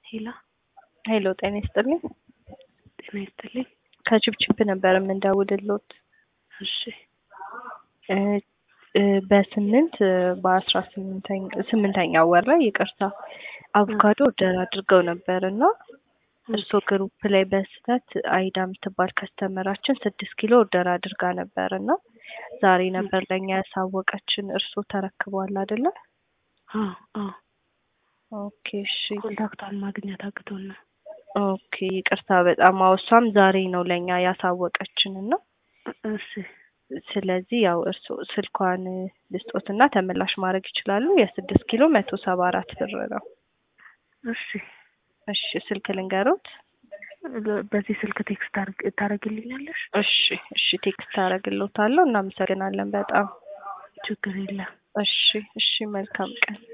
ሄሎ ሄሎ ጤና ይስጥልኝ። ጤና ይስጥልኝ። ከችፕችፕ ነበር የምንደውልሎት እሺ እ እ በስምንት በአስራ ስምንተኛ ስምንተኛው ወር ላይ ይቅርታ አቮካዶ ኦርደር አድርገው ነበር እና እርስዎ ግሩፕ ላይ በስህተት አይዳ የምትባል ከስተመራችን ስድስት ኪሎ ኦርደር አድርጋ ነበር እና ዛሬ ነበር ለእኛ ያሳወቀችን። እርስዎ ተረክበዋል አይደለ? አዎ አዎ ኦኬ እሺ ኮንታክቷን ማግኘት አቅቶን ነው። ኦኬ ይቅርታ በጣም አዎ፣ እሷም ዛሬ ነው ለእኛ ያሳወቀችን እና እሺ ስለዚህ ያው እርስዎ ስልኳን ልስጦትና ተመላሽ ማድረግ ይችላሉ። የስድስት ኪሎ መቶ ሰባ አራት ብር ነው። እሺ እሺ ስልክ ልንገሮት? በዚህ ስልክ ቴክስት ታደርግልኛለሽ? እሺ እሺ ቴክስት አደርግልዎታለሁ። እናመሰግናለን በጣም ችግር የለም። እሺ እሺ መልካም ቀን